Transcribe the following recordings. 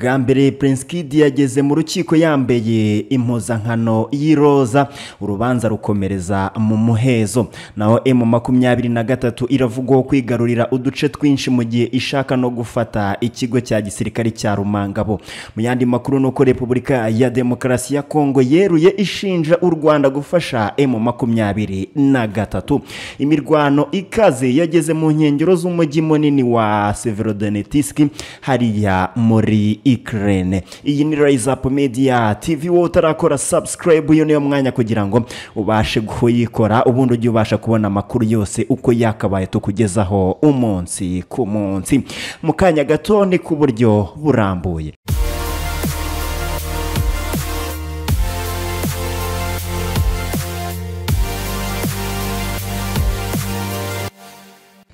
bwa mbere Prince Kid yageze mu rukiko yambaye impuzankano y'iroza urubanza rukomereza mu muhezo naho emu makumyabiri na gatatu iravugwaho kwigarurira uduce twinshi mu gihe ishaka no gufata ikigo cya gisirikare cya rumangabo mu yandi makuru ni uko repubulika ya demokarasi ya kongo yeruye ishinja u rwanda gufasha emu makumyabiri na gatatu imirwano ikaze yageze mu nkengero z'umujyi munini wa severodonetiski hariya muri ikirere iyi ni rise up media tv wowe utarakora subscribe uyu niyo mwanya kugira ngo ubashe kuyikora ubundi ujye ubasha kubona amakuru yose uko yakabaye tukugezaho umunsi ku munsi mu kanya gato ni ku buryo burambuye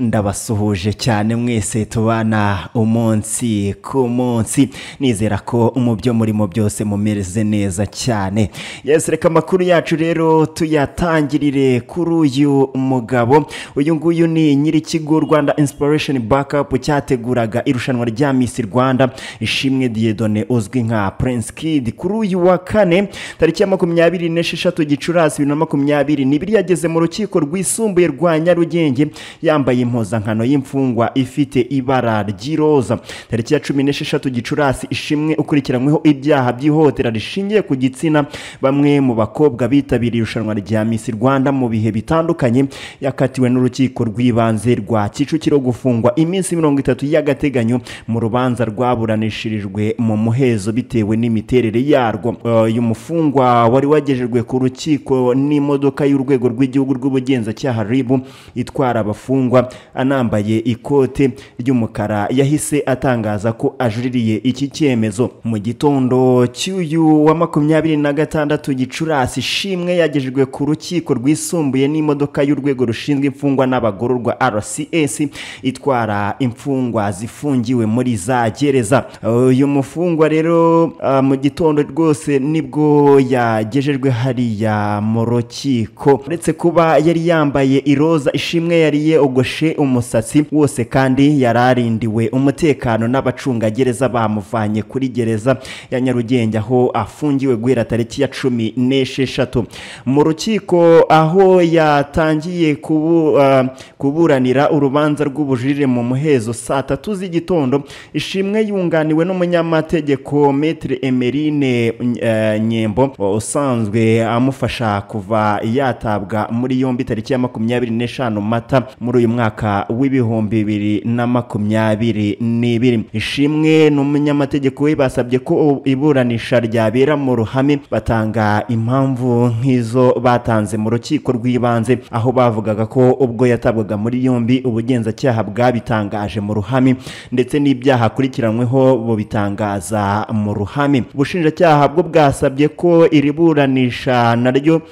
ndabasuhuje cyane mwese tubana umunsi ku munsi nizera ko mu byo murimo byose mumeze neza cyane yesi reka amakuru yacu rero tuyatangirire kuri uyu mugabo uyu nguyu ni nyir'ikigo rwanda inspiration backup cyateguraga irushanwa rya miss rwanda ishimwe diyedone uzwi nka prince kid kuri uyu wa kane tariki ya makumyabiri n'esheshatu gicurasi bibiri na makumyabiri n'ibiri yageze mu rukiko rwisumbuye rwa nyarugenge yambaye impuzankano y'imfungwa ifite ibara ry'iroza tariki ya cumi n'esheshatu gicurasi ishimwe ukurikiranyweho ibyaha by'ihohotera rishingiye ku gitsina bamwe mu bakobwa bitabiriye irushanwa rya miss rwanda mu bihe bitandukanye yakatiwe n'urukiko rw'ibanze rwa kicukiro gufungwa iminsi mirongo itatu y'agateganyo mu rubanza rwaburanishirijwe mu muhezo bitewe n'imiterere yarwo uyu mufungwa wari wagejejwe ku rukiko n'imodoka y'urwego rw'igihugu rw'ubugenzacyaha ribu itwara abafungwa anambaye ikote ry'umukara yahise atangaza ko ajuririye iki cyemezo mu gitondo cy'uyu wa makumyabiri na gatandatu gicurasi ishimwe yagejejwe ku rukiko rwisumbuye n'imodoka y'urwego rushinzwe imfungwa n'abagororwa rcs itwara imfungwa zifungiwe muri za gereza uyu mufungwa rero uh, mu gitondo rwose nibwo yagejejwe hariya mu rukiko uretse kuba yari yambaye iroza ishimwe yariye ubwo yogoshe umusatsi wose kandi yari arindiwe umutekano n'abacungagereza bamuvanye kuri gereza ya nyarugenge aho afungiwe guhera tariki ya cumi n'esheshatu mu rukiko aho yatangiye kubu, uh, kuburanira urubanza rw'ubujurire mu muhezo saa tatu z'igitondo ishimwe yunganiwe n'umunyamategeko metre emerine uh, nyembo usanzwe amufasha kuva yatabwa muri yombi tariki ya makumyabiri n'eshanu mata muri uyu mwaka w'ibihumbi bibiri na makumyabiri n'ibiri ishimwe n'umunyamategeko we basabye ko iburanisha ryabera mu ruhame batanga impamvu nk'izo batanze mu rukiko rw'ibanze aho bavugaga ko ubwo yatabwaga muri yombi ubugenzacyaha bwabitangaje mu ruhame ndetse n'ibyaha akurikiranyweho bubitangaza mu ruhame ubushinjacyaha bwo bwasabye ko iri buranisha naryo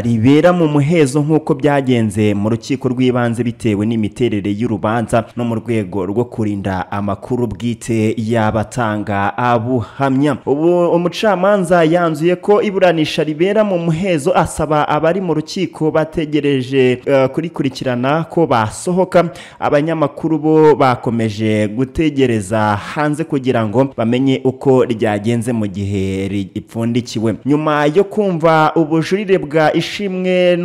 ribera mu muhezo nk'uko byagenze mu rukiko rw'ibanze bitewe bitewe n'imiterere y'urubanza no mu rwego rwo kurinda amakuru bwite y'abatanga abuhamya ubu umucamanza yanzuye ko iburanisha ribera mu muhezo asaba abari mu rukiko bategereje uh, kurikurikirana ko basohoka abanyamakuru bo bakomeje gutegereza hanze kugira ngo bamenye uko ryagenze mu gihe ripfundikiwe nyuma yo kumva ubujurire bwa ishimwe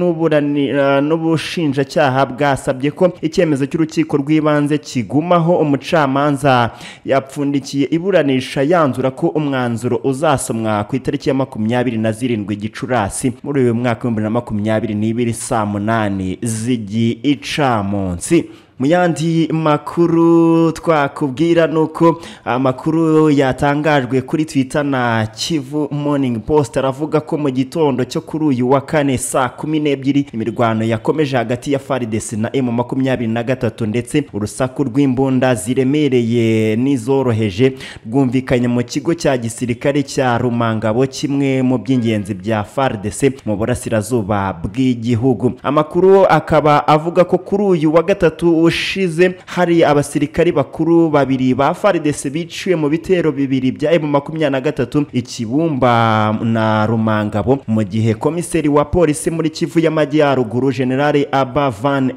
n'ubushinjacyaha uh, bwasabye ko icyemezo cy'urukiko rw'ibanze kigumaho umucamanza yapfundikiye iburanisha yanzura ko umwanzuro uzasomwa ku itariki ya makumyabiri na zirindwi gicurasi muri uyu mwaka w'ibihumbi na makumyabiri n'ibiri saa munani z'igicamunsi mu yandi makuru twakubwira ni uko amakuru yatangajwe kuri twita na kivu morning post aravuga ko mu gitondo cyo kuri uyu wa kane saa kumi n'ebyiri imirwano yakomeje hagati ya faridesi na emu makumyabiri na gatatu ndetse urusaku rw'imbunda ziremereye n'izoroheje rwumvikanye mu kigo cya gisirikare cya rumangabo kimwe mu by'ingenzi bya faridesi mu burasirazuba bw'igihugu amakuru akaba avuga ko kuri uyu wa gatatu ushize hari abasirikari bakuru babiri ba faridese biciwe mu bitero bibiri bya emu makumyabiri na gatatu ikibumba na rumangabo mu gihe komiseri wa polisi muri kivu y'amajyaruguru generale aba van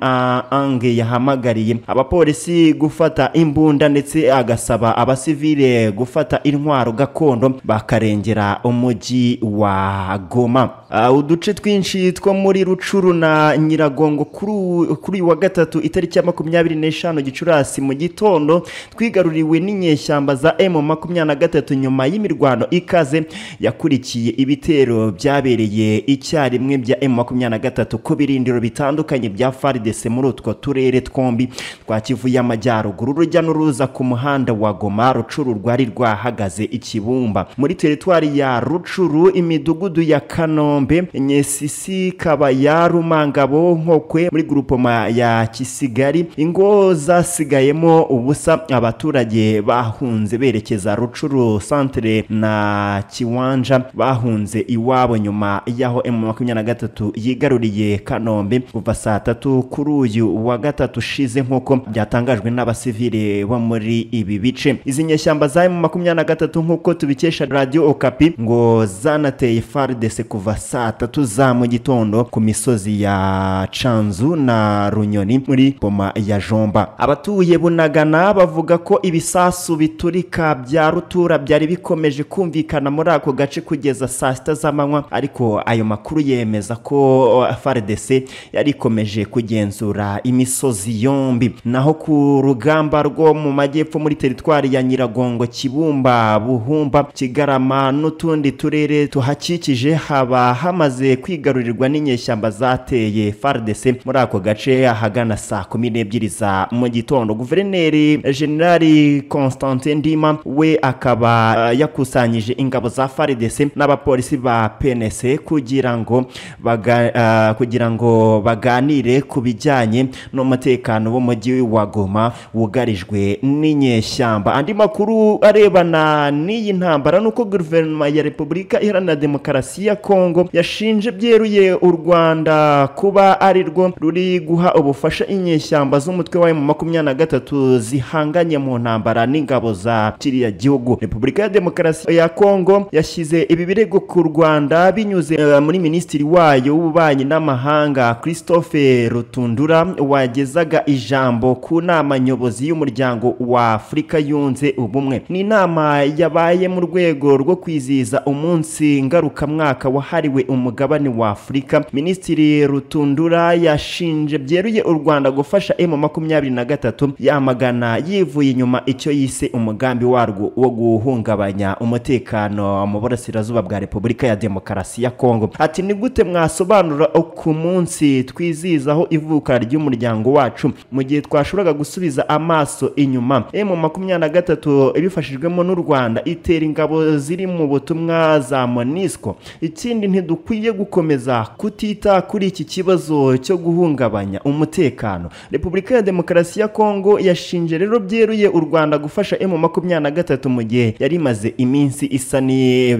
ange yahamagariye abapolisi gufata imbunda ndetse agasaba abasivile gufata intwaro gakondo bakarengera umujyi wa goma Ah, uduce twinshi two muri rucuru na nyiragongo kuri uyu- kuri uyu wa gatatu itariki ya makumyabiri n'eshanu gicurasi mu gitondo twigaruriwe n'inyeshyamba za emu makumyabiri na gatatu nyuma y'imirwano ikaze yakurikiye ibitero byabereye icyarimwe bya emu makumyabiri na gatatu ku birindiro bitandukanye bya faridese muri utwo turere twombi twa kivu y'amajyaruguru urujya n'uruza ku muhanda wa goma rucuru rwari rwahagaze ikibumba muri teritwari ya rucuru imidugudu ya kanombe nyesisi kabaya rumangabo nkokwe muri gurupoma ya kisigari ingo zasigayemo ubusa abaturage bahunze berekeza rucuru santere na kiwanja bahunze iwabo nyuma y'aho emu makumyabiri na gatatu yigaruriye kanombe kuva saa tatu kuri uyu wa gatatu ushize nk'uko byatangajwe n'abasivile bo muri ibi bice izi nyeshyamba za emu makumyabiri na gatatu nk'uko tubikesha radiyo okapi ngo zanateye faridese kuva saa tatu za mu gitondo ku misozi ya canzu na runyoni muri boma ya jomba abatuye bunagana bavuga ko ibisasu biturika bya rutura byari bikomeje kumvikana muri ako gace kugeza saa sita z'amanywa ariko ayo makuru yemeza ko faridese yari ikomeje kugenzura imisozi yombi naho ku rugamba rwo mu majyepfo muri teritwari ya nyiragongo kibumba buhumba kigarama n'utundi turere tuhakikije haba hamaze kwigarurirwa n'inyeshyamba zateye fardc muri ako gace ahagana saa kumi n'ebyiri za mu gitondo guverineri generali constantin ndima we akaba eh, yakusanyije ingabo za fardc n'abapolisi ba pnc kugira ngo baga, eh, kugira ngo baganire ku bijyanye n'umutekano w'umujyi wa goma wugarijwe n'inyeshyamba andi makuru arebana n'iyi ntambara nuko guverinoma ya repubulika iharanira demokarasi ya kongo yashinje byeruye u rwanda kuba ari rwo ruri guha ubufasha inyeshyamba z'umutwe wa makumyabiri na gatatu zihanganye mu ntambara n'ingabo za kiriya gihugu repubulika ya demokarasi ya kongo yashyize ibi birego ku rwanda binyuze eh, muri minisitiri wayo w'ububanyi n'amahanga christophe rutundura wagezaga ijambo ku nama nyobozi y'umuryango wa afurika yunze ubumwe ni inama yabaye mu rwego rwo kwizihiza umunsi ngarukamwaka wahariwe umugabane wa afurika minisitiri rutundura yashinje byeruye u rwanda gufasha emu makumyabiri na gatatu yamagana yivuye inyuma icyo yise umugambi warwo wo guhungabanya umutekano mu burasirazuba bwa repubulika ya demokarasi ya kongo ati ni gute mwasobanura ku munsi twizihizaho ivuka ry'umuryango wacu mu gihe twashoboraga gusubiza amaso inyuma emu makumyabiri na gatatu ibifashijwemo n'u rwanda itera ingabo ziri mu butumwa za monisco ikindi ntidukwiye gukomeza kutita kuri iki kibazo cyo guhungabanya umutekano repubulika ya demokarasi ya kongo yashinje rero byeruye u rwanda gufasha emu makumyabiri na gatatu mu gihe yari imaze iminsi isa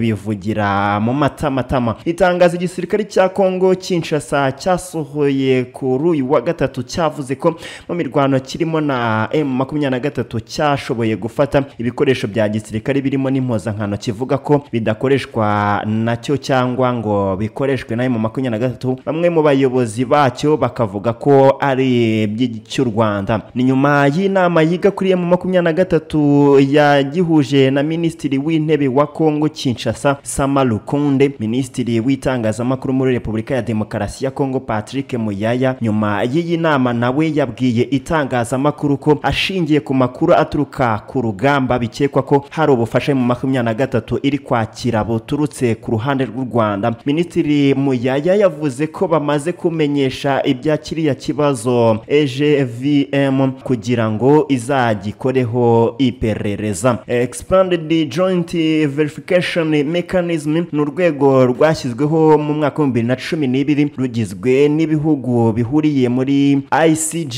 n'ibivugira mu matamatama itangazo igisirikare cya kongo kinshasa cyasohoye kuri uyu wa gatatu cyavuze ko mu mirwano kirimo na emu makumyabiri na gatatu cyashoboye gufata ibikoresho bya gisirikare birimo n'impuzankano kivuga ko bidakoreshwa nacyo cyangwa ngo bikoreshwe na emu makumyabiri na gatatu bamwe mu bayobozi bacyo bakavuga ko ari iby'icy'u rwanda ni nyuma y'inama yiga kuri emu makumyabiri na gatatu yagihuje na minisitiri w'intebe wa kongo kinshasa sama lukunde minisitiri w'itangazamakuru muri repubulika ya demokarasi ya kongo patrick muyaya nyuma y'iyi nama nawe yabwiye itangazamakuru ko ashingiye ku makuru aturuka ku rugamba bikekwa ko hari ubufasha mu makumyabiri na gatatu iri kwakira buturutse ku ruhande rw'u rwanda minisitiri muyaya yavuze ko bamaze kumenyesha ibya kiriya kibazo egvm kugira ngo izagikoreho iperereza expanded joint verification mechanism ni urwego rwashyizweho mu mwaka w'ibihumbi bibiri na cumi n'ibiri rugizwe n'ibihugu bihuriye muri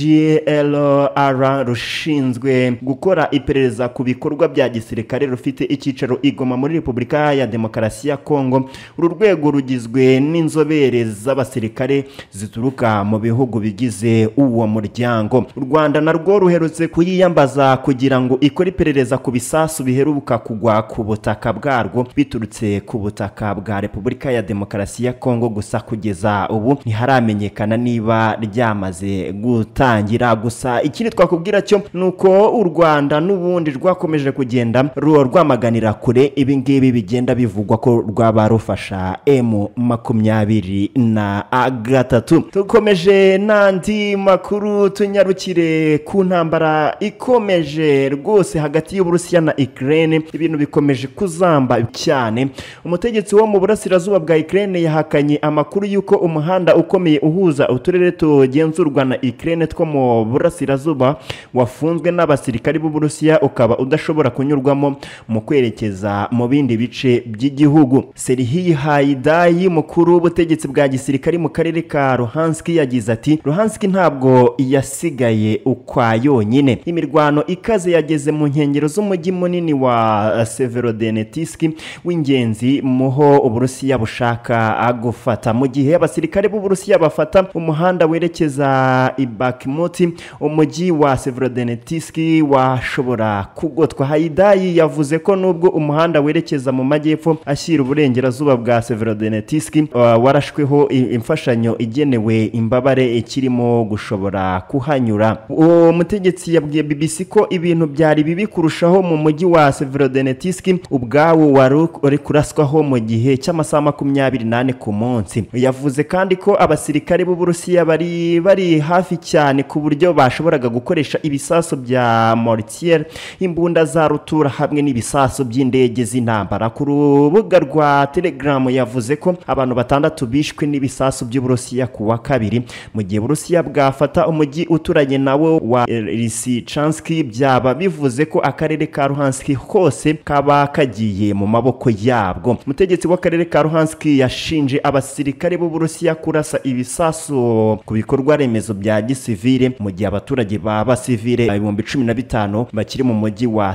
icglr rushinzwe gukora iperereza ku bikorwa bya gisirikare rufite icyicaro igoma muri repubulika ya demokarasi ya kongo uru rwego rugizwe n'inzobere z'abasirikare zituruka mu bihugu bigize uwo muryango muryango u rwanda narwo ruherutse kuyiyambaza kugira ngo ikore iperereza ku bisasu biheruka kugwa ku butaka bwarwo biturutse ku butaka bwa repubulika ya demokarasi ya kongo gusa kugeza ubu ntiharamenyekana niba ryamaze gutangira gusa ikindi twakubwira cyo ni uko u rwanda n'ubundi rwakomeje kugenda ruba rwamaganira kure ibi ngibi bigenda bivugwa ko rwaba rufasha emu makumyabiri na gatatu dukomeje n'andi makuru tunyarukire ku ntambara ikomeje rwose hagati y'uburusiya na ikirere ibintu bikomeje kuzamba cyane umutegetsi wo mu burasirazuba bwa ikirere yahakanye amakuru y'uko umuhanda ukomeye uhuza uturere tugenzurwa na ikirere two mu burasirazuba wafunzwe n'abasirikari b'uburusiya ukaba udashobora kunyurwamo mu kwerekeza mu bindi bice by'igihugu serihiyi hayidayi mukuru w'ubutegetsi bwa gisirikari mu karere ka ruhansiki yagize ati ruhansiki ntabwo yasigaye ukwa yonyine imirwano ikaze yageze mu nkengero z'umujyi munini wa severodonetsk w'ingenzi muho uburusiya bushaka gufata mu gihe abasirikare b'uburusiya bafata umuhanda werekeza i bakimuti umujyi wa severodonetsk washobora kugotwa hayidayi yavuze ko nubwo umuhanda werekeza mu majyepfo ashyira uburengerazuba bwa severodonetsk uh, warashweho imfashanyo igenewe imbabare ikirimo gushobora kuhanyura uwo mutegetsi yabwiye bbc ko ibintu byari bibi kurushaho mu mujyi wa severodonetsk ubwawo wari uri kuraswaho mu gihe cy'amasaha makumyabiri n'ane ku munsi yavuze kandi ko abasirikare b'uburusiya bari bari hafi cyane ku buryo bashoboraga gukoresha ibisasu bya mortier imbunda za rutura hamwe n'ibisasu by'indege z'intambara ku rubuga rwa telegaramu yavuze ko abantu batandatu bishwe n'ibisasu by'uburusiya ku wa kabiri mu gihe uburusiya bwafata umujyi uturanye nawo wa risichanski byaba bivuze ko akarere ka ruhanski hose kaba kagiye mu maboko yabwo umutegetsi w'akarere ka ruhanski yashinje abasirikare b'uburusiya kurasa ibisasu ku bikorwa remezo bya gisivire mu gihe abaturage ba basivire ibihumbi cumi na bitanu bakiri mu mujyi wa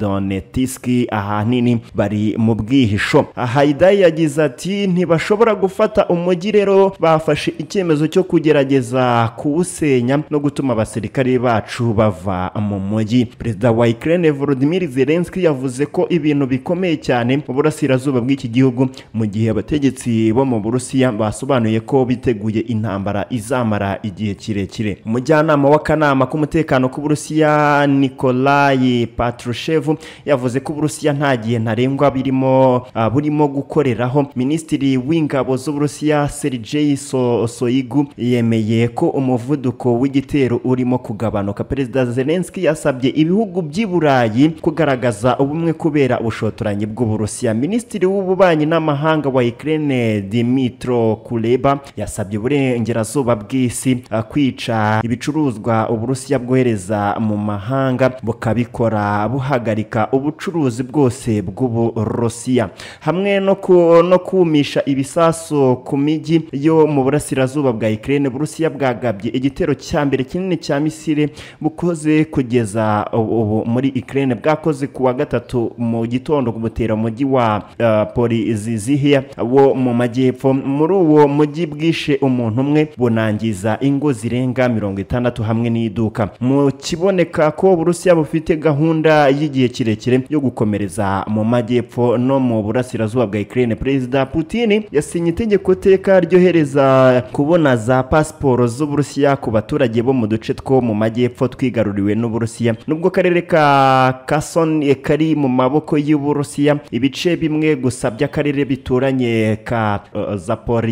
severodonetsk ahanini bari mu bwihisho hayidayi yagize ati ntibashobora gufata umujyi rero bafashe icyemezo cyo kugerageza kuwusenya no gutuma abasirikare bacu bava mu mujyi perezida wa ikirere volodimir zelenski yavuze ko ibintu bikomeye cyane mu burasirazuba bw'iki gihugu mu gihe abategetsi bo mu burusiya basobanuye ko biteguye intambara izamara igihe kirekire umujyanama w'akanama k'umutekano k'uburusiya nikolayi patrushevu yavuze ko uburusiya nta gihe ntarengwa birimo ah, burimo gukoreraho minisitiri w'ingabo z'uburusiya serigeyi So- soyigu yemeye ko umuvuduko w'igitero urimo kugabanuka perezida zelenski yasabye ibihugu by'i burayi kugaragaza ubumwe kubera ubushotoranyi bw'uburusiya minisitiri w'ububanyi n'amahanga wa ikirere dimitro kureba yasabye uburengerazuba bw'isi ah, kwica ibicuruzwa uburusiya bwohereza mu mahanga bukabikora buhagarika ubucuruzi bwose bw'uburusiya hamwe no ku- no kumisha ibisasu ku mijyi yo mu burasirazuba bwa ikirere burusiya bwagabye igitero cya mbere kinini cya misire bukoze kugeza ubu ubu muri ikirere bwakoze ku wa gatatu mu gitondo butera umujyi wa eh, polizizihiya wo mu majyepfo muri uwo mujyi bwishe umuntu umwe bunangiza ingo zirenga mirongo itandatu hamwe n'iduka mu kiboneka ko uburusiya bufite gahunda y'igihe kirekire yo gukomereza mu majyepfo no mu burasirazuba bwa ikirere perezida putin yasinye itegeko teka ryohereza kubona za pasiporo z'uburusiya ku baturage bo mu duce two mu majyepfo twigaruriwe n'uburusiya nubwo akarere ka kason kari mu maboko y'uburusiya ibice bimwe gusa by'akarere bituranye ka eh,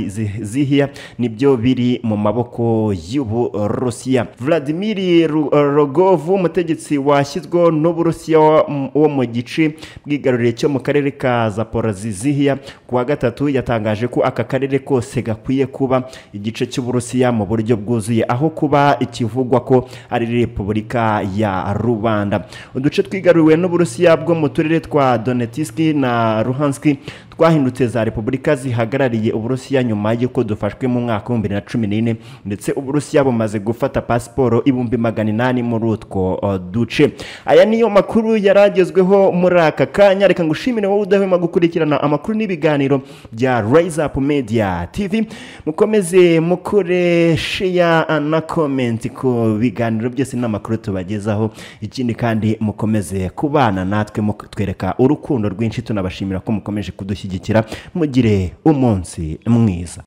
zaporizihiya nibyo biri mu maboko y'uburusiya vladimir Ru- rogov umutegetsi washyizweho n'uburusiya wa- m- wo mu gice bwigaruriye cyo mu karere ka zaporizihiya ku wa gatatu yatangaje ko aka karere kose gakwiye kuba igice cy'uburusiya mu buryo bwuzuye aho kuba ikivugwa ko ari repubulika ya rubanda uduce twigaruriwe n'uburusiya bwo mu turere twa donetsk na ruhanski twa twahindutse za repubulika zihagarariye uburusiya nyuma y'uko dufashwe mu mwaka w'ibihumbi bibiri na cumi n'ine ndetse uburusiya bumaze gufata pasiporo ibihumbi magana inani muri utwo uh, duce aya niyo makuru yaragezweho muri aka kanya reka ngushimire wowe udahwema gukurikirana amakuru n'ibiganiro bya rise up media tv mukomeze mukore sheya na komenti ku biganiro byose n'amakuru tubagezaho ikindi kandi mukomeze kubana natwe mutwereka urukundo rwinshi tunabashimira ko mukomeje kudushyigikira mugire umunsi mwiza